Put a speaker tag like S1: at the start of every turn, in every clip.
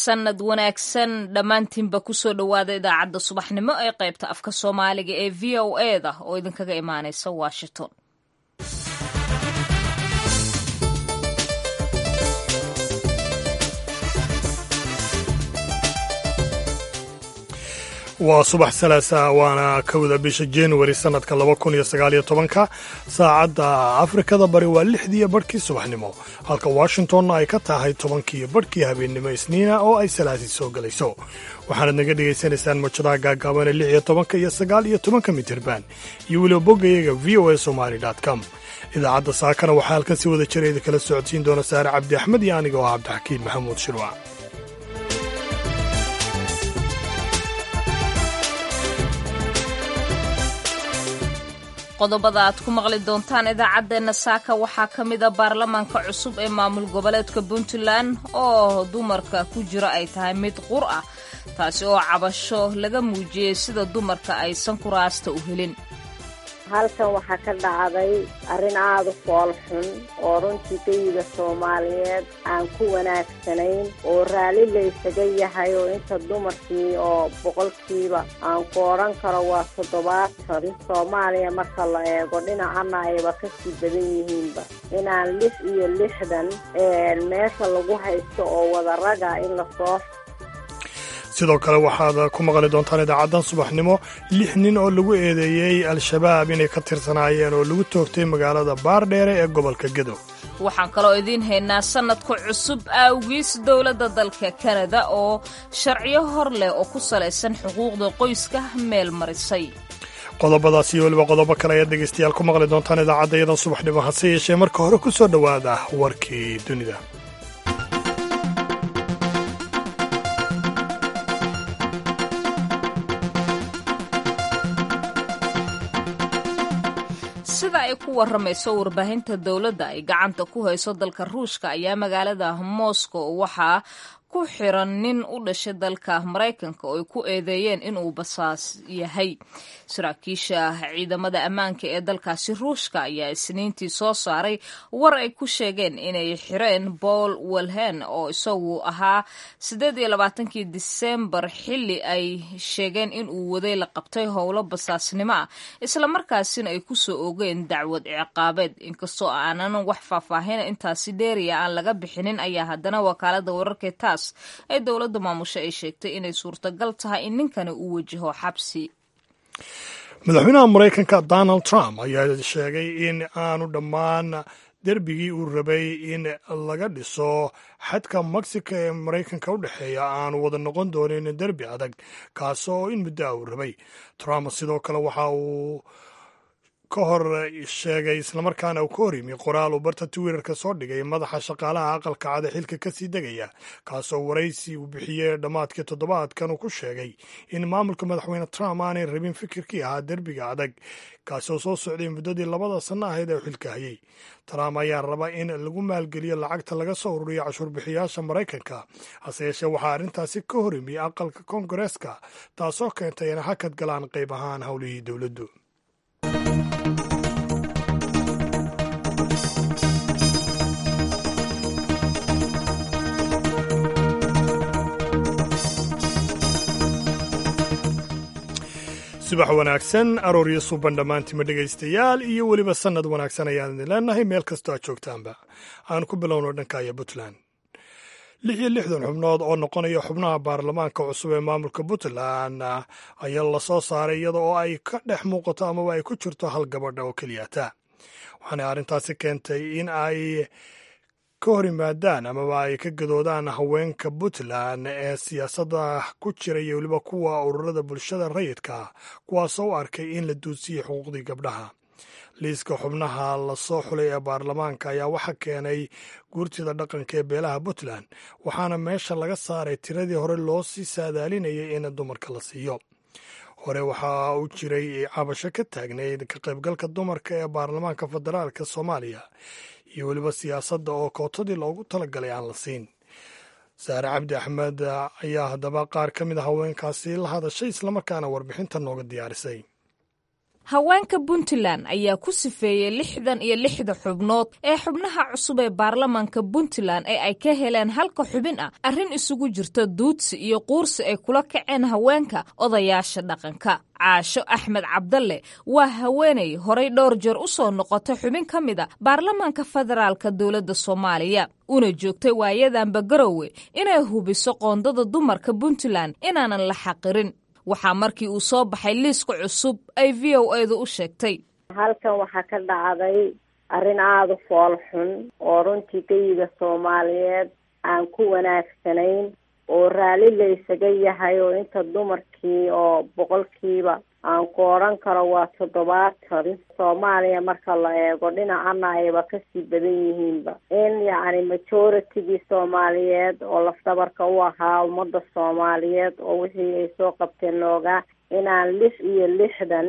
S1: sanad wanaagsan dhammaantiinba kusoo dhowaada idaacadda subaxnimo ee qaybta afka soomaaliga ee v o e da oo idinkaga imaaneysa washington
S2: waa subax salaasa waana kowda bisha januari sannadka laba kun iyo sagaaliyo tobanka saacadda afrikada bari waa lixdiiyo barhkii subaxnimo halka washingtonna ay ka tahay tobankiiyo barhkii habeennimo isniina oo ay salaasi soo gelayso waxaanad naga dhegaysanaysaan mawjadaha gaagaaban ee lix iyo tobanka iyo sagaal iyo tobanka mitirban iyo weliba boggayaga v o a somali com idaacadda saakana waxaa halkan si wada jira idinkala socodsiin doona saare cabdi axmed iyo aniga oo ah cabdixakiin maxamuud shirwac
S1: qodobada aad ku maqli doontaan idaacaddeenna saaka waxaa ka mida baarlamaanka cusub ee maamul goboleedka puntland oo dumarka ku jira ay tahay mid qur ah taasi oo cabasho laga muujiyey sida dumarka aysan kuraasta u helin
S3: halkan waxaa ka dhacday arrin aada u fool xun oo runtii geyiga soomaaliyeed aan ku wanaagsanayn oo raalli laysaga yahay oo inta dumarkii oo boqolkiiba aan ku odhan karo waa toddobaatan soomaaliya marka la eego dhinacana ayba kasii badan yihiinba inaan lix iyo lixdan meesha lagu haysto oo wadaraga in lasoo
S2: sidoo kale waxaad ku maqli doontaan idaacaddan subaxnimo lix nin oo lagu eedeeyey al-shabaab inay ka tirsanaayeen oo lagu toogtay magaalada baardheere ee gobolka gedo
S1: waxaan kaloo idiin haynaa sannadka cusub awgiis dowladda dalka kanada oo sharciyo hor leh oo ku salaysan xuquuqda qoyska meel marisay
S2: qodobadaas iyo weliba qodobo kale ayaad dhegaystayaal ku maqli doontaan idaacadda iyadan subaxnimo hase yeeshee marka hore ku soo dhowaada warkii dunida
S1: sida ay ku waramayso warbaahinta dowladda ay gacanta ku hayso dalka ruushka ayaa magaalada moscow waxaa ku xiran nin u dhashay dalka maraykanka oo ay ku eedeeyeen inuu basaas yahay saraakiisha ciidamada ammaanka ee dalkaasi ruushka ayaa isniintii soo saaray war ay ku sheegeen inay xireen paul welhen oo isagu ahaa siddeed iyo labaatankii disembar xilli ay sheegeen inuu waday la qabtay howlo basaasnimo ah islamarkaasina ay ku soo ogeen dacwad ciqaabeed inkastoo aanan wax faahfaahina intaasi dheeriya aan laga bixinin ayaa haddana wakaalada wararkee taas ay dowladda maamusho ay sheegtay inay suurtagal tahay in ninkani uu wajaho xabsi
S2: madaxweynaha maraykanka donald trump ayaa sheegay in aanu dhammaan derbigii uu rabay in laga dhiso xadka mexico ee maraykanka u dhexeeya aanu wada noqon doonin derbi adag kaasoo in muddo ah uu rabay trump sidoo kale waxa uu ka hor sheegay islamarkaana uu ka hor yimi qoraal uu barta twitter-ka soo dhigay madaxa shaqaalaha aqalka cad ee xilka kasii degaya kaasoo waraysi uu bixiyey dhammaadkii toddobaadkan uu ku sheegay in maamulka madaxweyne trump aanay rabin fikirkii ahaa derbiga adag kaasoo soo socday muddadii labada sanno ahayd ee uu xilka hayay trump ayaa raba in lagu maalgeliyo lacagta laga soo ururiyo cashuurbixiyaasha maraykanka hase yeeshee waxaa arrintaasi ka hor yimi aqalka koongareeska taasoo keentay inay hakad galaan qayb ahaan howlihii dowladdu subax wanaagsan arooryo suuban dhammaantima dhegaystayaal iyo weliba sannad wanaagsan ayaan idin leenahay meel kastoo aad joogtaanba aan ku bilowno dhankaya puntland lix iyo lixdan xubnood oo noqonaya xubnaha baarlamaanka cusub ee maamulka puntland ayaa lasoo saaray iyada oo ay ka dhex muuqato amaba ay ku jirto hal gabadha oo keliyata waxaana arrintaasi keentay in ay ka hor yimaadaan amaba ay ka gadoodaan haweenka puntland ee siyaasadda ku jira iyo weliba kuwa ururada bulshada rayidka kuwaasoo u arkay in la duudsiyey xuquuqdii gabdhaha liiska xubnaha lasoo xulay ee baarlamaanka ayaa waxaa keenay guurtida dhaqanka ee beelaha puntland waxaana meesha laga saaray tiradii hore loo sii saadaalinayay in dumarka la siiyo hore waxaa u jiray cabasho ka taagnayd ka qaybgalka dumarka ee baarlamaanka federaalka soomaaliya iyo weliba siyaasadda oo kootadii loogu talagalay aan la siin saare cabdi axmed ayaa haddaba qaar ka mid a haweenkaasi la hadashay islamarkaana warbixinta nooga diyaarisay
S1: haweenka puntland ayaa ku sifeeyey lixdan iyo lixda xubnood ee xubnaha cusub ee baarlamaanka puntland ee ay ka heleen halka xubin ah arrin isugu jirta duudsi iyo quursi ay kula kaceen haweenka odayaasha dhaqanka caasho axmed cabdalle waa haweenay horay dhowr jeer u soo noqotay xubin ka mid a baarlamaanka federaalka dowladda soomaaliya una joogtay waayadanba garowe inay hubiso qoondada dumarka puntland inaanan la xaqirin waxaa markii uu soo baxay liiska cusub ay v o edu u sheegtay
S3: halkan waxaa ka dhacday arrin aada u fool xun oo runtii geyiga soomaaliyeed aan ku wanaagsanayn oo raalli la isaga yahay oo inta dumarkii oo boqolkiiba aan ku odhan karo waa toddobaatan soomaaliya marka la eego dhinacana ayba kasii badan yihiinba in yacni majoritygii soomaaliyeed oo lafdabarka u ahaa ummadda soomaaliyeed oo wixii ay soo qabteen loogaa inaan lix iyo lixdan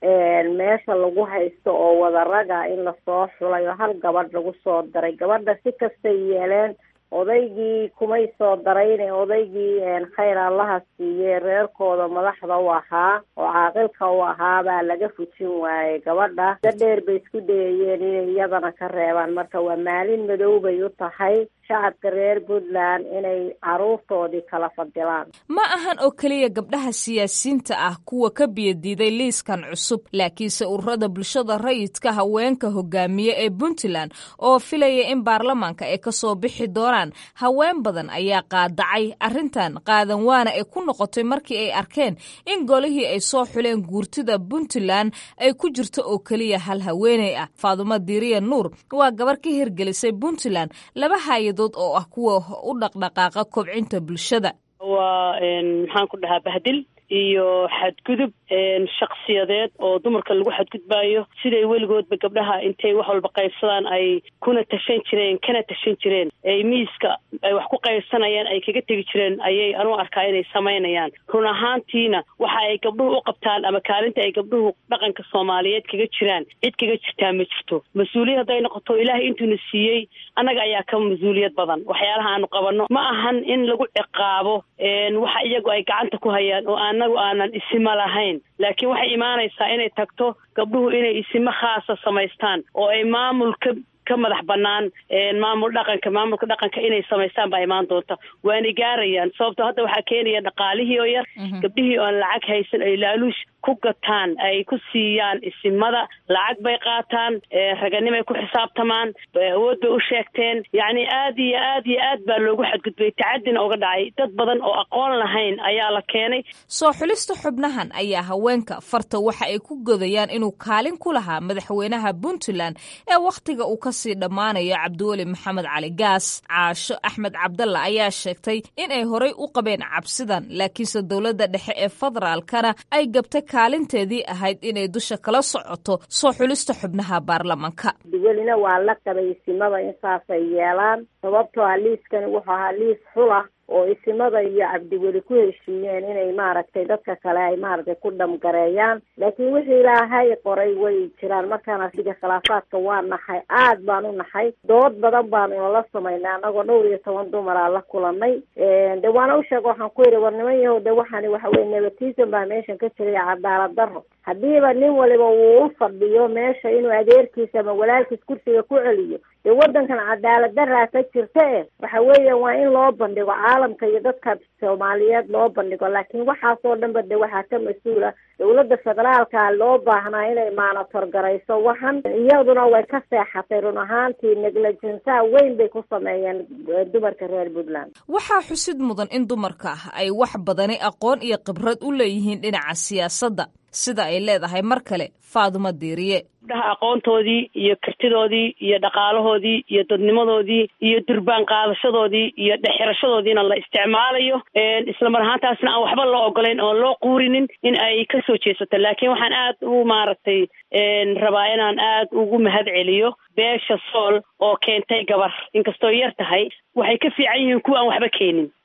S3: meesha lagu haysto oo wadaraga in lasoo xulay oo hal gabadh lagu soo daray gabadha si kastay yeeleen odaygii kumay soo darayne odaygii khayr allaha siiyey reerkooda madaxda u ahaa oo caaqilka u ahaa baa laga fujin waayey gabadha da dheer bay isku dayayeen inay iyadana ka reebaan marka waa maalin madow bay u tahay shacabka reer puntland inay caruurtoodii kala fadilaan
S1: ma ahan oo keliya gabdhaha siyaasiyiinta ah kuwa ka biyadiiday liiskan cusub laakiinse ururada bulshada rayidka haweenka hogaamiye ee puntland oo filaya in baarlamaanka ay kasoo bixi doonaan haween badan ayaa qaadacay arrintan qaadan waana ay ku noqotay markii ay arkeen in golihii ay soo xuleen guurtida puntland ay ku jirto oo keliya hal haweeney ah faadumo diiriya nuur waa gabar ka hirgelisay puntland laba hay-adood oo ah kuwa u dhaqdhaqaaqa kobcinta bulshada
S4: waa maxaan ku dhahaa bahdil iyo xadgudub shaksiyadeed oo dumarka lagu xadgudbaayo siday weligoodba gabdhaha intay wax walba qaybsadaan ay kuna tashan jireen kana tashan jireen ay miiska ay wax ku qaybsanayaan ay kaga tegi jireen ayay anu arkaa inay samaynayaan run ahaantiina waxa ay gabdhuhu u qabtaan ama kaalinta ay gabdhuhu dhaqanka soomaaliyeed kaga jiraan cid kaga jirtaa ma jirto mas-uuliyad hadday noqoto ilaahay intuuna siiyey annaga ayaa ka mas-uuliyad badan waxyaalaha aanu qabanno ma ahan in lagu ciqaabo waxa iyagu ay gacanta ku hayaan oo anagu aanan isima lahayn laakiin waxay imaanaysaa inay tagto gabdhuhu inay isimo khaasa samaystaan oo ay maamul ka ka madax banaan maamul dhaqanka maamulka dhaqanka inay samaystaan baa imaan doonta waana gaarayaan sababto hadda waxaa keenaya dhaqaalihii oo yar gabdhihii oon lacag haysan ay laaluush ku gataan ay ku siiyaan isimada lacag bay qaataan raganimay ku xisaabtamaan awood bay u sheegteen yacni aad iyo aad iyo aad baa loogu xadgudbay tacadina uga dhacay dad badan oo aqoon lahayn ayaa la keenay
S1: soo xulista xubnahan ayaa haweenka farta waxa ay ku godayaan inuu kaalin ku lahaa madaxweynaha puntland ee wakhtiga uu kasii dhammaanayo cabdiweli maxamed cali gaas caasho axmed cabdalla ayaa sheegtay in ay horay u qabeen cabsidan laakiinse dowladda dhexe ee federaalkana ay gabtay kaalinteedii ahayd inay dusha kala socoto soo xulista xubnaha baarlamanka
S3: welina waa la qabay isimada in saasay yeelaan sababtoo ah liiskani wuxuu ahaa liis xulah oo isimada iyo cabdiweli ku heshiiyeen inay maaragtay dadka kale ay maaragtay ku dhamgareeyaan laakiin wixii ilaahay qoray way jiraan markaana siga khilaafaadka waa naxay aad baan u naxay dood badan baanu nala samaynay annagoo dhowr iyo toban dumaraa la kulanay de waana u sheega waxaan ku yidhi war niman yahow de waxaani waxa weye nepotism baa meeshan ka jiray cadaalad daro haddiiba nin waliba wuu u fadhiyo meesha inuu adeerkiisa ama walaalkiis kursiga ku celiyo dee waddankan cadaalad daraa ka jirta e waxa weeya waa in loo bandhigo caalamka iyo dadka soomaaliyeed loo bandhigo laakiin waxaasoo dhanba de waxaa ka mas-uula dowladda federaalka loo baahnaa inay maanator garayso waxan iyaduna way ka seexatay run ahaantii neglegensaa weyn bay ku sameeyeen dumarka reer puntland
S1: waxaa xusid mudan in dumarka ah ay wax badani aqoon iyo khibrad u leeyihiin dhinaca siyaasadda sida ay leedahay mar kale faadumo diiriye
S4: gabdhaha aqoontoodii iyo kartidoodii iyo dhaqaalahoodii iyo dadnimadoodii iyo durbaan qaadashadoodii iyo dhexirashadoodiina la isticmaalayo isla mar ahaantaasna aan waxba loo ogolayn oon loo quurinin in ay kasoo jeesato laakiin waxaan aad u maaragtay rabaa inaan aad ugu mahad celiyo beesha sool oo keentay gabar inkastoo yar tahay waxay ka fiican yihiin kuwa aan waxba keenin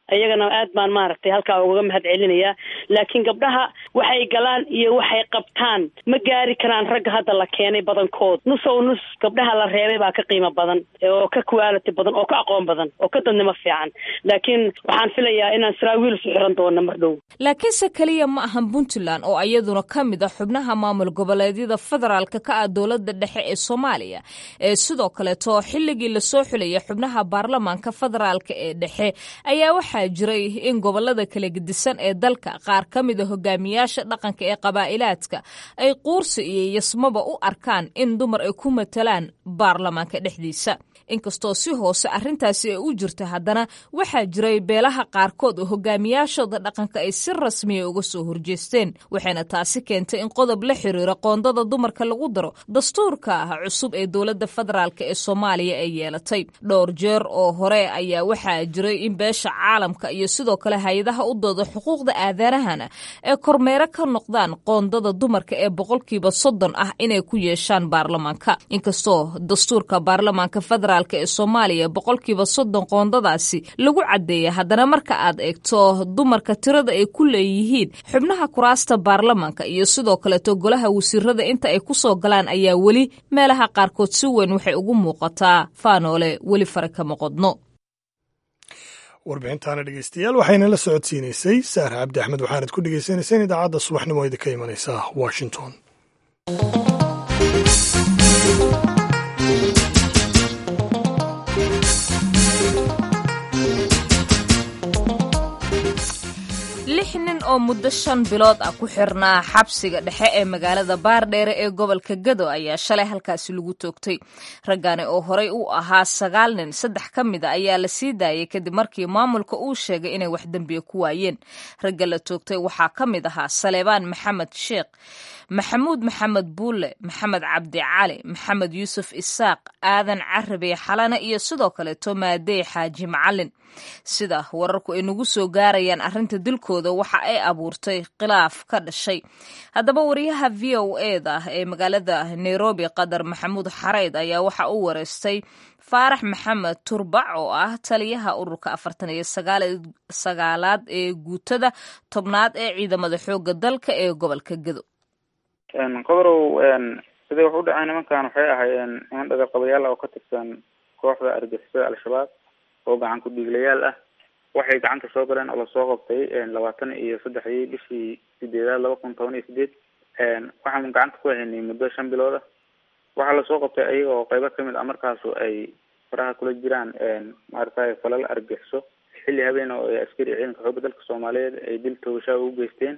S4: iyagana aad baan maaragtay halkaa ugaga mahad celinayaa laakiin gabdhaha waxay galaan iyo waxay qabtaan ma gaari karaan ragga hadda la keenay badankood nus ow nus gabdhaha la reebay baa ka qiimo badan oo ka quality badan oo ka aqoon badan oo ka dadnimo fiican laakiin waxaan filayaa inaan saraawiil isu xiran doono mar dhow
S1: laakiinse keliya ma ahan puntland oo iyaduna ka mid a xubnaha maamul goboleedyada federaalka ka ah dowladda dhexe ee soomaaliya ee sidoo kaleeto xilligii lasoo xulaya xubnaha baarlamaanka federaalka ee dhexe ayaa waxaa jiray in gobolada kala gedisan ee dalka qaar ka mida hogaamiyaasha dhaqanka ee qabaa'ilaadka ay quursi iyo yasmaba u arkaan in dumar ay ku matalaan baarlamaanka dhexdiisa inkastoo si hoose arrintaasi ay u jirta haddana waxaa jiray beelaha qaarkood oo hogaamiyaashooda dhaqanka ay si rasmiya uga soo horjeesteen waxayna taasi keentay in qodob la xiriira qoondada dumarka lagu daro dastuurka cusub ee dowladda federaalk ee soomaaliya ay yeelatay dhowr jeer oo hore ayaa waxaa jiray in beesha caalamka iyo sidoo kale hay-adaha u dooda xuquuqda aadanahana ee kormeero ka noqdaan qoondada dumarka ee boqolkiiba soddon ah inay ku yeeshaan baarlamaanka inkastoo dastuurka baarlamaanka federaalk ee soomaaliya boqolkiiba soddon qoondadaasi lagu caddeeya haddana marka aad eegto dumarka tirada ay ku leeyihiin xubnaha kuraasta baarlamaanka iyo sidoo kaleeto golaha wasiirada inta ay kusoo galaan ayaa weli meelaha qaarkood si weyn waxay ugu muuqataa faanoole weli fare kama qodno
S2: warbixintaana dhegeystayaal waxayna la socodsiinaysay saar cabdi axmed waxaanad ku dhegeysanayseen idaacadda subaxnimo idin ka imanaysa washington
S1: lix nin oo muddo shan bilood ah ku xirnaa xabsiga dhexe ee magaalada baardheere ee gobolka gado ayaa shalay halkaasi lagu toogtay raggani oo horey u ahaa sagaal nin saddex ka mid a ayaa la sii daayay kadib markii maamulka uu sheegay inay wax dembiya ku waayeen ragga la toogtay waxaa ka mid ahaa saleebaan maxamed sheekh maxamuud maxamed buulle maxamed cabdi cali maxamed yuusuf isaaq aadan carabe xalane iyo sidoo kaleeto maadey xaaji macalin sida wararku ay nagu soo gaarayaan arrinta dilkooda waxa ay abuurtay khilaaf ka dhashay haddaba wariyaha v o eda ee magaalada nairobi qadar maxamuud xareyd ayaa waxa uu wareystay faarax maxamed turbac oo ah taliyaha ururka afartan iyo sagaalaad ee guutada tobnaad ee ciidamada xooga dalka ee gobolka gado
S5: qodorow siday wax u dhaceen nimankan waxay ahaayeen niman dhagaqabayaal ah oo ka tirsan kooxda argixisada al-shabaab oo gacan ku dhiiglayaal ah waxay gacanta soo galeen oo lasoo qabtay labaatan iyo saddexdii bishii sideedaad laba kun toban iyo sideed waxaan gacanta ku haynay muddo shan bilood ah waxaa lasoo qabtay ayaga oo qeybo kamid ah markaasu ay faraha kula jiraan maaragtay falal argixiso xilli habeen oo ay askari ciidanka xooga dalka soomaaliyeed ay dil toogashaa ugu geysteen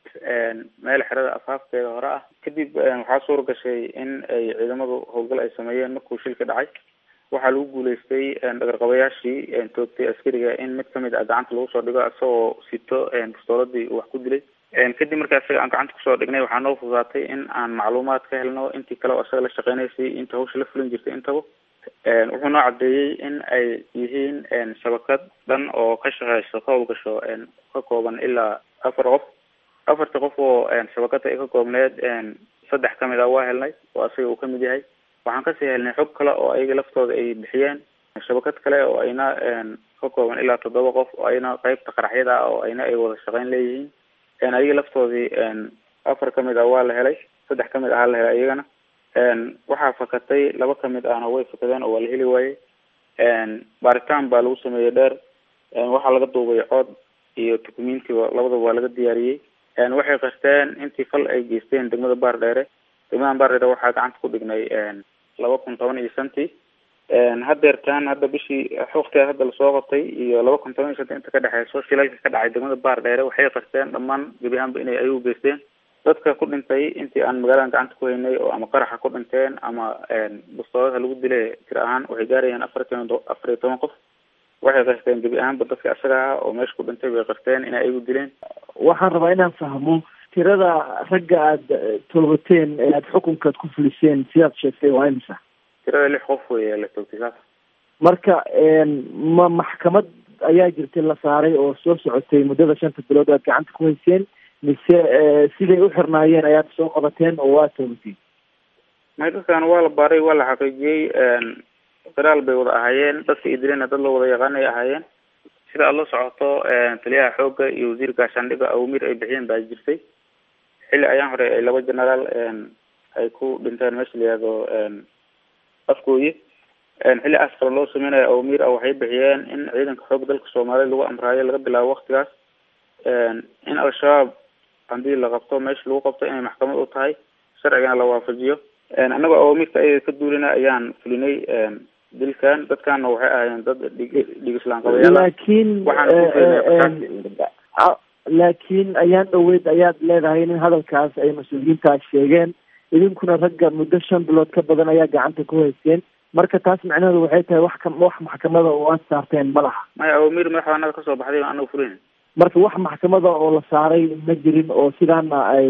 S5: meel xerada afaafkeeda hore ah kadib waxaa suura gashay in ay ciidamadu howlgal ay sameeyeen markuu shil ka dhacay waxaa lagu guuleystay dhagarqabayaashii toogtay askariga in mid kamid ah gacanta lagu soo dhigo isagoo sito bistooladii uu wax ku dilay kadib markaa isaga aan gacanta kusoo dhignay waxaa noo fududaatay in aan macluumaad ka helno intii kale oo isaga la shaqeynaysay inta hawsha la fulin jirtay intaba wuxuu noo cadeeyey in ay yihiin shabakad dhan oo ka shaqeyso ka howlgasho ka kooban ilaa afar qof afarta qof oo shabakada ay ka koobneed saddex kamid ah waa helnay oo isaga uu kamid yahay waxaan kasii helnay xog kale oo ayaga laftooda ay bixiyeen shabakad kale oo ayna ka kooban ilaa toddoba qof oo ayna qeybta qaraxyada ah oo ayna ay wada shaqeyn leeyihiin ayaga laftoodii afar kamid ah waa la helay saddex kamid ahaa la helay iyagana waxaa fakatay laba kamid ahna way fakadeen oo waa la heli waayey baaritaan baa lagu sameeyey dheer waxaa laga duubay cod iyo documentiba labadaba waa laga diyaariyey waxay qasteen intii fal ay geysteen degmada baar dheere degmadan baar dheere waxaa gacanta ku dhignay laba kun toban iyo shantii hadeertaan hadda bishii waktigaas hadda lasoo qabtay iyo laba kun toban iyo shantii inta ka dhexeyso shilalka ka dhacay degmada baar dheere waxay qasteen dhammaan gebi ahaanba inay ayagu geysteen dadka ku dhintay intii aan magaaladan gacanta ku haynay oo ama qaraxa ku dhinteen ama bastoolada lagu dilay tir ahaan waxay gaarayaan afartan afar iyo toban qof waxay qasteen gebi ahaanba dadka isaga ah oo meesha ku dhintay bay qasteen inay ayagu dileen
S6: waxaan rabaa inaan fahmo tirada ragga aada tolbateen ee aada xukunkaad ku fuliseen sidaad sheegtay waa imisa
S5: tirada lix qof wey la toogtay saas
S6: marka ma maxkamad ayaa jirtay la saaray oo soo socotay muddada shanta bilood aad gacanta ku hayseen mise siday u xirnaayeen ayaad soo qabateen oo waa toogateen
S5: may dadkan waa la baaray waa la xaqiijiyey qiraal bay wada ahaayeen dadka idilena dad la wada yaqaan ay ahaayeen sida aada la socoto taliyaha xoogga iyo wasiir gaashaandhiga awmir ay bixiyeen baa jirtay xilli ayaan hore ay laba generaal ay ku dhinteen meesha la yihahdo afgooye xilli aas kale loo sameynayo awmir a waxay bixiyeen in ciidanka xoogga dalka soomaaliya lagu amraayo laga bilaabo waktigaas in al-shabaab haddii la qabto meesha lagu qabto inay maxkamad u tahay sharcigana la waafajiyo annagoo awaamirta ayada ka duulina ayaan fulinay dilkan dadkana waxay ahaayeen dad dhig dhig islaan qabayaal
S6: laakiin laakiin ayaan dhaweyd ayaad leedahay in hadalkaas ay mas-uuliyiintaas sheegeen idinkuna ragga muddo shan bilood ka badan ayaa gacanta ku hayseen marka taas macnaheedu waxay tahay wax ka wax maxkamada oo aad saarteen ma laha
S5: maya awamir madaxbanada kasoo baxday baan anaga fulin
S6: marka wax maxkamada oo la saaray ma jirin oo sidaana ay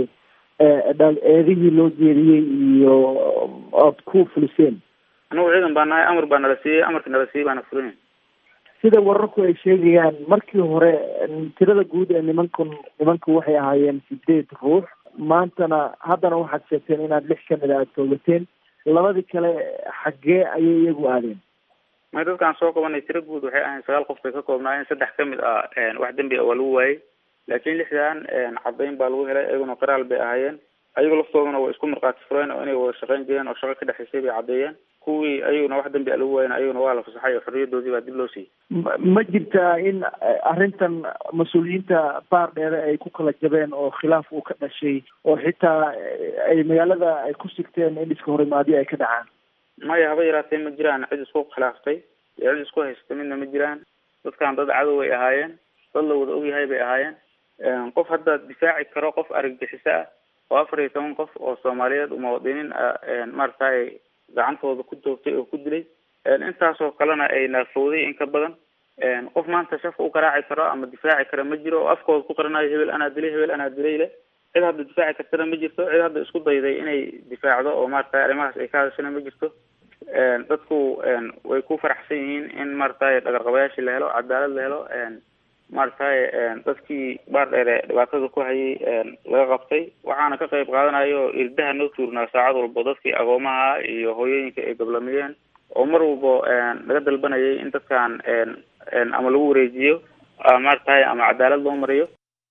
S6: eedihii loo jeediyey iyo ood ku fuliseen
S5: anagu ciidan baa nahay amar baa nala siiyey amarka nala siiyey baana fulin
S6: sida wararku ay sheegayaan markii hore tirada guud ee nimankan nimanku waxay ahaayeen sideed ruux maantana haddana waxaad sheegteen inaad lix kamid a aad toogateen labadii kale xaggee ayay iyagu aadeen
S5: may dadkaan soo qabanay tiro guud waxay ahayn sagaal qof bay ka koobnaayeen saddex kamid ah wax dembi a waa lagu waayey laakiin lixdan caddayn baa lagu helay iyaguna qiraal bay ahaayeen ayago laftooduna way isku markhaati fureen oo inay wada shaqeyn jireen oo shaqo ka dhexaysay bay caddeeyeen kuwii ayaguna wax dambi a lagu waayen ayaguna waa la fasaxay oo xorriyadoodii baa dib loo siiyey
S6: ma jirtaa in arrintan mas-uuliyiinta baar dheere ay ku kala jabeen oo khilaaf uu ka dhashay oo xitaa ay magaalada ay ku sigteen in iska horimaadyo ay ka dhacaan
S5: maya haba yaraatee ma jiraan cid isku khilaaftay iyo cid isku haysata midna ma jiraan dadkan dad cadow ay ahaayeen dad la wada ogyahay bay ahaayeen qof hadda difaaci karo qof argagixiso ah oo afar iyo toban qof oo soomaaliyeed muwaadiniin maaragtay gacantooda ku doogtay oo ku dilay intaasoo kalena ay naafowday in ka badan qof maanta shafka u garaaci karo ama difaaci kara ma jiro oo afkooda ku qaranayo hebel anaa dilay hebel anaa dilay le cid hadda difaaci kartana ma jirto cid hadda isku dayday inay difaacdo oo maaragtay arrimahaas ay ka hadashana ma jirto dadku way ku faraxsan yihiin in maaragtay dhagarqabayaashii la helo cadaalad la helo maaragtay dadkii baar dheere dhibaatada ku hayay laga qabtay waxaana ka qayb qaadanayo irdaha noo tuurnaa saacad walbo dadkii agoomaha iyo hooyooyinka ay gablamiyeen oo mar walbo laga dalbanayay in dadkan ama lagu wareejiyo maaragtay ama cadaalad loo mariyo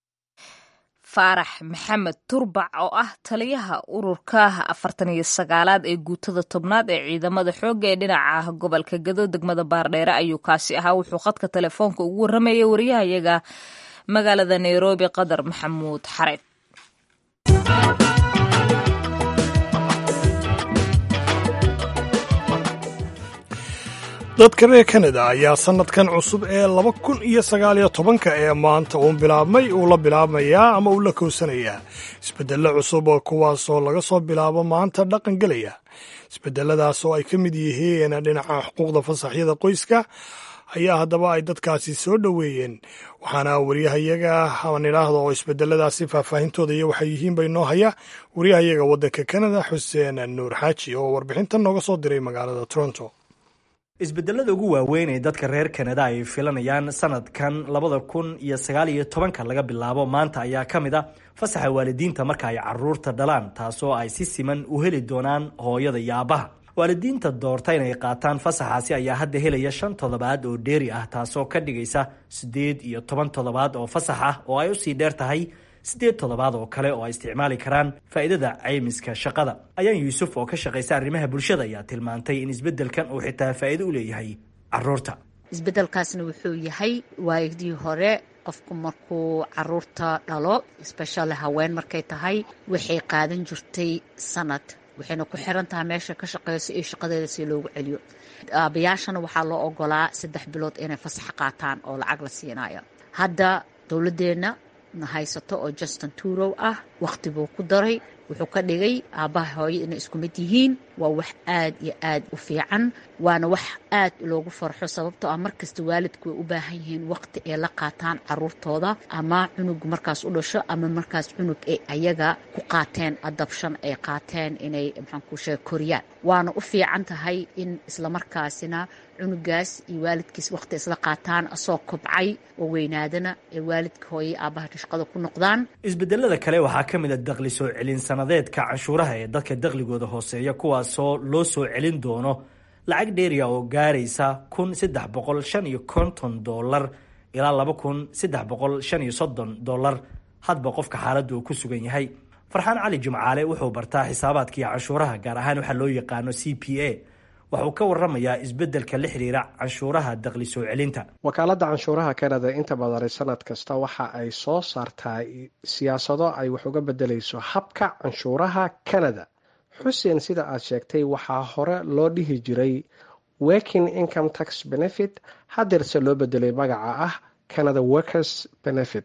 S1: faarax maxamed turbac oo ah taliyaha ururka afartan iyo sagaalaad ee guutada tobnaad ee ciidamada xoogga ee dhinaca gobolka gado degmada baardheere ayuu kaasi ahaa wuxuu khadka telefoonka ugu warramayay wariyahayaga magaalada nairobi qadar maxamuud xareed
S2: dadka reer kanada ayaa sannadkan cusub ee laba kun iyo sagaaliyo tobanka ee maanta uu bilaabmay uu la bilaabmayaa ama uu la kowsanayaa isbeddello cusub oo kuwaasoo laga soo bilaabo maanta dhaqan gelaya isbeddeladaas oo ay ka mid yihiin dhinaca xuquuqda fasaxyada qoyska ayaa haddaba ay dadkaasi soo dhoweeyeen waxaana wariyahayaga aan idhaahdo oo isbedeladaasi faahfaahintooda iyo waxay yihiin bay noo haya wariyahayaga waddanka kanada xuseen nuur xaaji oo warbixintan nooga soo diray magaalada toronto
S7: isbedelada ugu waaweyn ee dadka reer kanada ay filanayaan sanadkan labada kun iyo sagaal iyo tobanka laga bilaabo maanta ayaa ka mid a fasaxa waalidiinta marka ay caruurta dhalaan taasoo ay si siman u heli doonaan hooyada iyo aabbaha waalidiinta doorta inay qaataan fasaxaasi ayaa hadda helaya shan toddobaad oo dheeri ah taasoo ka dhigaysa siddeed iyo toban toddobaad oo fasax ah oo ay usii dheer tahay siddeed toddobaad oo kale oo ay isticmaali karaan faa'iidada caymiska shaqada ayaan yuusuf oo ka shaqaysa arrimaha bulshada ayaa tilmaantay in isbeddelkan uu xitaa faa'iido u leeyahay caruurta
S8: isbeddelkaasna wuxuu yahay waagidii hore qofku markuu caruurta dhalo sbeshale haween markay tahay waxay qaadan jirtay sanad waxayna ku xiran tahay meesha ka shaqeyso iyo shaqadeeda si loogu celiyo aabayaashana waxaa loo ogolaa saddex bilood inay fasax qaataan oo lacag la siinayo hadda dowladeenna haysato oo justin turow ah wakhti buu ku daray wuxuu ka dhigay aabbaha hooyo inay isku mid yihiin waa wax aad iyo aad u fiican waana wax aad loogu farxo sababtoo ah markasta waalidku way u baahan yihiin waqti ay la qaataan caruurtooda ama cunug markaas u dhasho ama markaas cunug ay ayaga ku qaateen adabshan ay qaateen inay maxaanku sheega koriyaan waana u fiican tahay in islamarkaasina cunugaas iyo waalidkiis waqti isla qaataan asoo kobcay oo weynaadana ee waalidka hooye aabbaha shaqada ku noqdaan
S7: isbedelada kale waxaa ka mid a daqli soo celin sanadeedka canshuuraha ee dadka daqligooda hooseeya kuwaasoo loo soo celin doono lacag dheeriya oo gaaraysa kun saddex boqol shan iyo konton dollar ilaa laba kun saddex boqol shan iyo soddon dollar hadba qofka xaaladda uu ku sugan yahay farxaan cali jimcaale wuxuu bartaa xisaabaadka iyo canshuuraha gaar ahaan waxaa loo yaqaano c p a waxuu ka waramayaa isbeddelka la xiriira canshuuraha daqli soo celinta
S9: wakaaladda canshuuraha kanada inta badani sanad kasta waxa ay soo saartaa siyaasado ay wax uga bedelayso habka canshuuraha kanada xuseen sida aad sheegtay waxaa hore loo dhihi jiray working income tax benefit hadeerse loo bedelay magaca ah canada workers benefit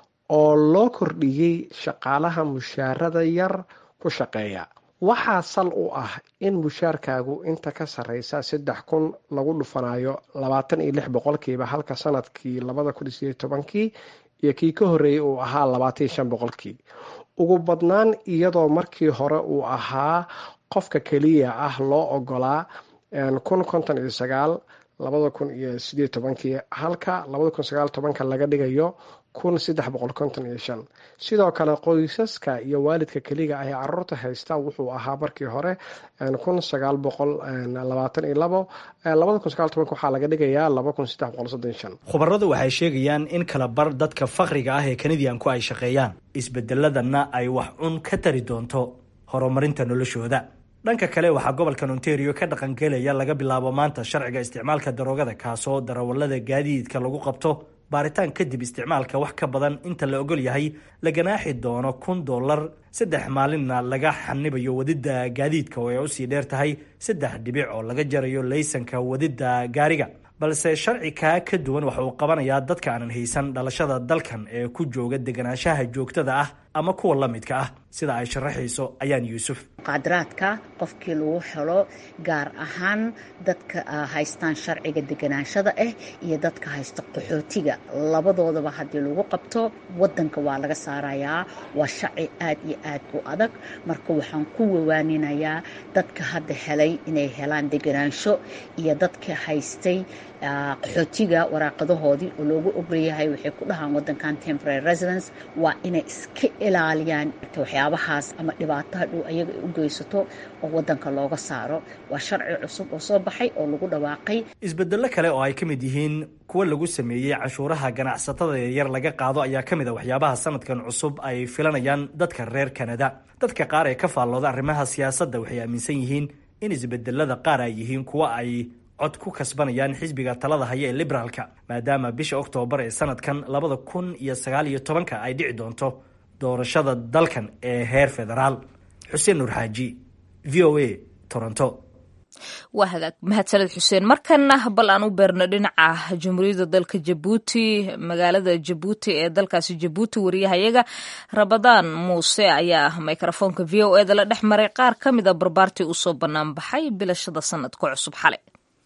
S9: oo loo kordhiyey shaqaalaha mushaarada yar ku shaqeeya waxaa sal u ah in mushaarkaagu inta ka sareysa saddex kun lagu dhufanayo labaatan iyo lix boqolkiiba halka sanadkii labada kun sideed tobankii iyo kii ka horeeyay uu ahaa labaatan iyo shan boqolkii ugu badnaan iyadoo markii hore uu ahaa qofka keliya ah loo ogolaa kun konton iyo sagaal labada kun iyo sideed tobankii halka labada kun sagaal tobanka laga dhigayo kun saddex boqol konton iyo shan sidoo kale qoysaska iyo waalidka keliga ah ee caruurta haysta wuxuu ahaa markii hore kun sagaal boqol labaatan iyo labo labada kun sagaal tobanka waxaa laga dhigayaa laba kun saddex boqol soddon shan
S7: khubaradu waxay sheegayaan in kala bar dadka fakriga ah ee kanadiyanku ay shaqeeyaan isbedeladanna ay wax un ka tari doonto horumarinta noloshooda dhanka kale waxaa gobolkan ontario ka dhaqangelaya laga bilaabo maanta sharciga isticmaalka daroogada kaasoo darawalada gaadiidka lagu qabto baaritaan kadib isticmaalka wax ka badan inta la ogol yahay la ganaaxi doono kun dollar saddex maalinna laga xanibayo wadida gaadiidka oo ay usii dheer tahay saddex dhibic oo laga jarayo laysanka wadida gaariga balse sharci kaa ka duwan waxa uu qabanayaa dadka aanan haysan dhalashada dalkan ee ku jooga deganaanshaha joogtada ah ama kuwa la midka ah sida ay sharaxayso ayaan yuusuf
S8: muqaadaraadka qofkii lagu helo gaar ahaan dadka haystaan sharciga deganaanshada ah iyo dadka haysta qaxootiga labadoodaba haddii lagu qabto wadanka waa laga saarayaa waa sharci aad iyo aad u adag marka waxaan ku wawaaninayaa dadka hadda helay inay helaan deganaansho iyo dadka haystay qaxootiga waraaqadahoodii oo loogu ogolyahay waxay ku dhahaan wadankan temporary residence waa inay iska ilaaliyaan waxyaabahaas ama dhibaataha dhow ayaga ay u geysato oo wadanka looga saaro waa sharci cusub oo soo baxay oo lagu dhawaaqay
S7: isbedello kale oo ay ka mid yihiin kuwa lagu sameeyey canshuuraha ganacsatada yaryar laga qaado ayaa ka mid a waxyaabaha sanadkan cusub ay filanayaan dadka reer kanada dadka qaar ee ka faallooda arrimaha siyaasadda waxay aaminsan yihiin in isbedelada qaar ay yihiin kuwa ay cod ku kasbanayaan xisbiga talada haya ee liberaalka maadaama bisha oktoobar ee sanadkan labada kun iyo sagaal iyo tobanka ay dhici doonto doorashada dalkan ee heer federaal xuseen nuur xaaji v o a toronto
S1: waa hagaag mahadsaned xuseen markana bal aan u beerno dhinaca jamhuuriyadda dalka jabuuti magaalada jabuuti ee dalkaasi jabuuti wariyahayaga rabadaan muuse ayaa mikrofoonka v o eda la dhex maray qaar ka mid a barbaartii usoo bannaan baxay bilashada sanadka cusub xalay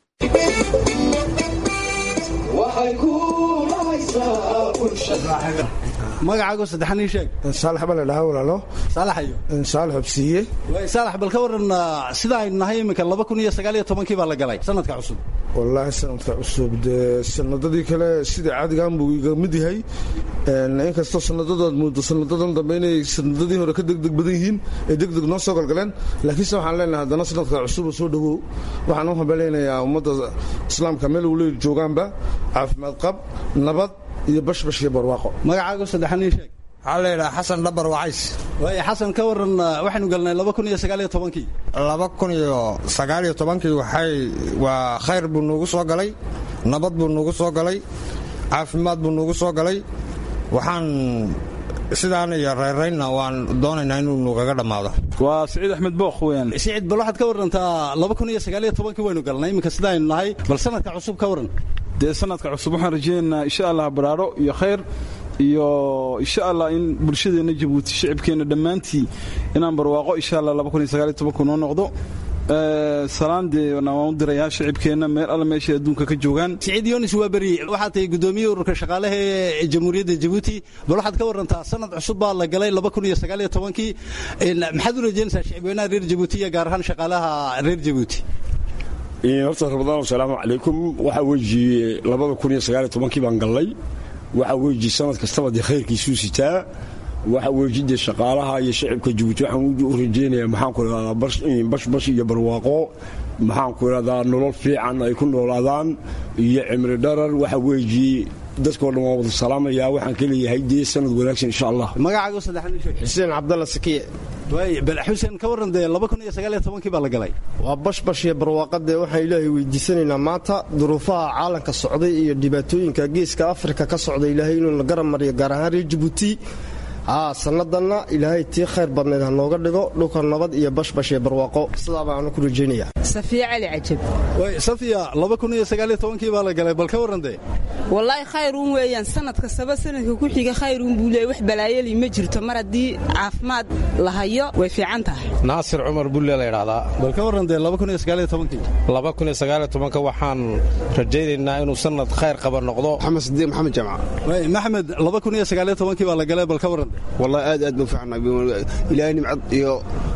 S10: magacaago saddexan ii sheeg
S11: saalax baa la dhahaa walaalo
S10: saalaxayo
S11: saalax hobsiiye
S10: saalax bal ka waran sida aynu nahay iminka laba kun iyo sagaal iyo tobankii baa la galay sanadka cusub
S11: wallaahi sanadka cusub dee sanadadii kale sida caadigan buu iga mid yahay inkastoo sanadadood muddo sanadadan dambe inay sanadadii hore ka degdeg badan yihiin ee degdeg noo soo galgaleen laakiinse waxaan leenahay haddana sanadka cusub soo dhowow waxaan u hambaleynayaa ummadda islaamka meel waliba joogaanba caafimaad qab nabad iyo bashbash iyo barwaaqo
S10: magacaago saddexan ii sheeg
S12: waxaa la yidhaha xasan dhabar wacays
S10: waay xasan ka waran waxaynu galnay laba kun iyo sagaal iyo tobankii
S12: laba kun iyo sagaal iyo tobankii waxay waa khayr buu nuugu soo galay nabad buu nuugu soo galay caafimaad buu nuugu soo galay waxaan sidaan iyo reeraynna waan doonaynaa inuu nuugaga dhammaado
S13: waa siciid axmed bookh weyaan
S10: siciid bal waxaad ka warantaa laba kun iyo sagaal iyo tobankii waynu galnay iminka sida aynu nahay bal sanadka cusub ka waran
S13: dee sanadka cusub waxaan rajaynaynaa insha allah baraaro iyo khayr iyo insha allah in bulshadeenna jabuuti shicibkeenna dhammaantii inaan barwaaqo insha allah laba kun iyo sagaal iyo tobanku noo noqdo salaan dee waan u dirayaa shicibkeenna meel alla meeshay adduunka ka joogaan
S10: siciid yonis waa beri waxaad tahay guddoomiye ururka shaqaalaha ee jamhuuriyadda jabuuti bal waxaad ka warantaa sanad cusub baa la galay laba kun iyo sagaal iyo tobankii maxaad u rajaynaysaa shicibweynaha reer jabuuti iyo gaar ahaan shaqaalaha reer jabuuti
S14: horta rabadaan asalaamu calaykum waxaa weji labada kun iyo sagaal iyo tobankii baan gallay waxaa weji sanad kastaba dee khayrkiisuu sitaa waxa weji dee shaqaalaha iyo shicibka jabuuti waxaan u rajeynayaa maxaanku idhahdaa bashbash iyo barwaaqo maxaanku idhahdaa nolol fiican ay ku noolaadaan iyo cimri dharar waxa weji dadkoo dhan waan wada salaamayaa waxaan ka leeyahay dee sanad wanaagsan insha allah
S10: magacaaga saddexaad sheeg
S15: xuseen cabdalla sakiye
S10: waay bal xuseen ka warran dee laba kun iyo sagaal iyo tobankii baa la galay
S15: waa bashbash iyo barwaaqadee waxaan ilaahay weydiisanaynaa maanta duruufaha caalamka socday iyo dhibaatooyinka geeska afrika ka socda ilaahay inuu la garab mariyo gaar ahaan reer jabuuti haa sannadanna ilaahay tii khayr badnayd ha nooga dhigo dhulka nabad iyo bashbash iyo barwaaqo sidaa baanu ku rajaynaya
S16: safiya cali cajab
S10: way safiya laba kun iyo sagaal iyo tobankii baa la galay bal ka warran dee
S16: wallaahi khayruun weeyaan sanad kastaba sanadka ku xiga khayruun buu leeyay wax balaayali ma jirto mar haddii caafimaad la hayo way fiican tahay
S17: naasir cumar bulle la yidhaahdaa
S10: bal ka warran dee laba kun iyo sagaal iyo tobankii
S17: laba kun iyo sagaal iyo tobanka waxaan rajaynaynaa inuu sanad khayr qaba noqdo
S15: maxamed sidiiq maxamed jaamac
S10: way maxmed laba kun iyo sagaal iyo tobankii baa la galay bal ka warran
S15: wallahi aad aad baan fiicnaa ilaahay nimcad iyo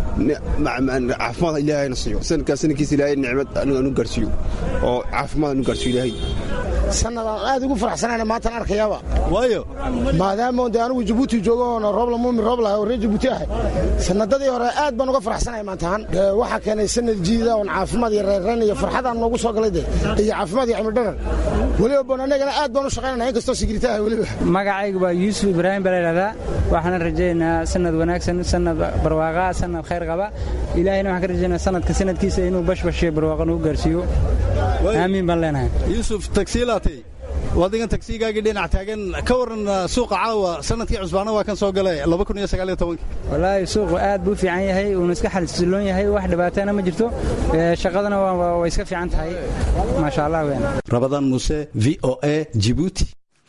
S15: caafimaad ilaahayna siiyo sanadkaa sanadkiisa ilaahay nicmad anu gaarsiiyo oo caafimaad anu gaarsiiyo ilaahay
S18: sanadaan aad ugu faraxsanayna maantaan arkayaaba
S10: waayo
S18: maadaama de anigu jabuuti joogo oona roobla muumin roob lahay oo reer jabuuti ahay sanadadii hore aad baan uga faraxsanaya maantahaan waxaa keenay sanad jiida oon caafimaad iyo reerreen iyo farxadaan noogu soo galay de iyo caafimaad iyo cimildharan weliba bon annagana aad baan u shaqaynana inkastoo sigirita ahay weliba
S19: magacaygu waa yuusuf ibraahim baa la yidhahdaa waxaana rajaynayaa sanad wanaagsan sanad barwaaqa sanad khayr qaba ilaahayna waxaan ka rajaynaa sanadka sanadkiisa inuu bashbashiyo barwaaqa nagu gaarsiiyo aamiin baan leenahay
S10: yuusuf tagsiilaatay wadigan tagsiigaagii dhinac taagan ka waran suuqa caawa sanadkii cusbaana waa kan soo galay laba kun iyo sagaal iyo tobankii
S19: wallaahi suuqu aad buu fiican yahay uuna iska xalsiloon yahay wax dhibaatana ma jirto shaqadana way iska fiican tahay maasha allah weyn
S10: rabadaan muuse v o a jibuuti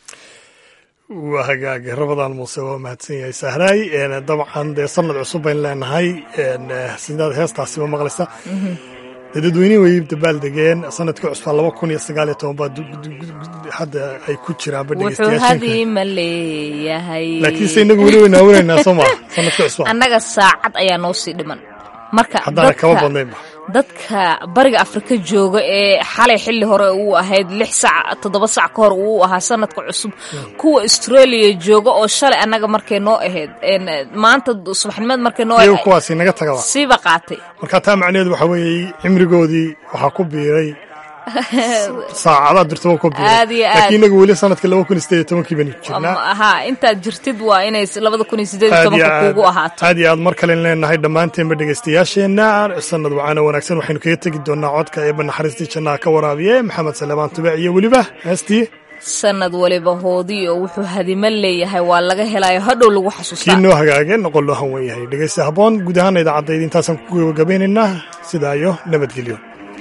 S2: waa hagaag rabadaan muuse waa mahadsan yahay sahraay dabcan dee sanad cusub bayn leenahay sidaad heestaasiba maqlaysa dee dadweynihi way dabaaldegeen sanadkii cusbaa laba kun iyo sagaal iyo toban baa hadda ay ku jiraanba
S1: wuxuu hadiima leeyahay
S2: laakiinse inagu weli way naawinaynaa soo maa sanadkii cusbaa
S1: annaga saacad ayaa noo sii dhiman marka
S2: haddaana kama badnaynba
S1: dadka bariga afrika jooga ee xalay xilli hore uu ahayd lix sac toddoba sac ka hor uu ahaa sanadka cusub kuwa australia jooga oo shalay annaga markay noo ahayd maanta subaxnimeed markay noo
S2: iyagu kuwaasi naga tagaba
S1: siiba qaatay
S2: marka taa macnaheedu waxaa weeye cimrigoodii waxaa ku biiray saacadaad dirtaba ku biiray laakiin inagu weli sanadka laba kun iyo sideed iyo tobankii baynu jirnaa
S1: ha intaad jirtid waa inay labada kun iyo sideed iyo tobanka kuugu ahaato
S2: aad iyo aad mar kalen leenahay dhammaanteenba dhegaystayaasheenna sanad wacaana wanaagsan waxaynu kaga tegi doonaa codka eeba naxariistii jannaha ka waraabiye maxamed salebaan tubec iyo weliba heestii
S1: sanad waliba hoodii oo wuxuu hadima leeyahay waa laga helayo hadhow lagu xasuustaa
S2: kii noo hagaage noqon loo hanwen yahay dhegaysta habboon guud ahaana idaacadayda intaasaan ku gabagabeynaynaa sidaa iyo nabadgelyo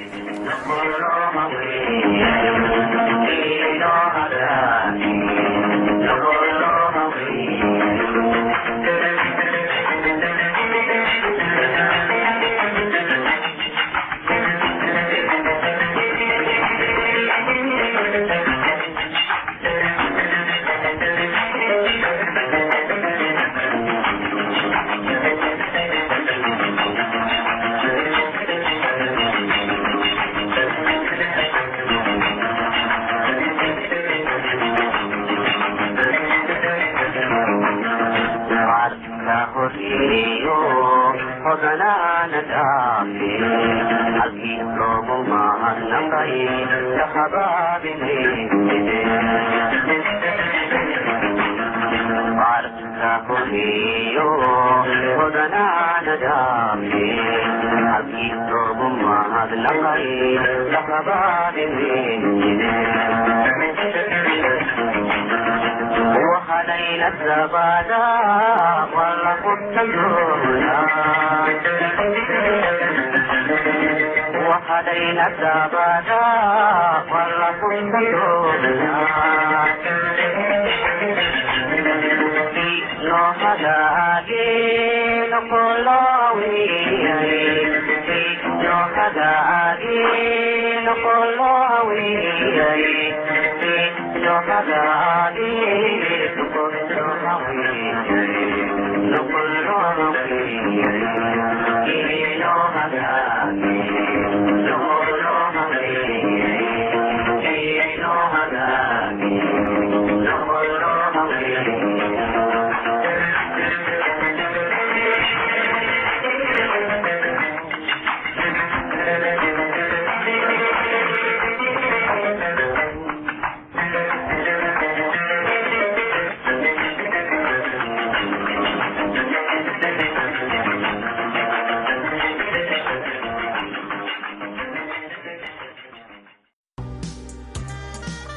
S20: وحدينا الزبادة ولا كنت وحدينا الزبادة ولا كنت No hadaagi no kolawi no hadaagi no kolawi no hadaagi no kolawi no kolawi no hadaagi no kolawi no hadaagi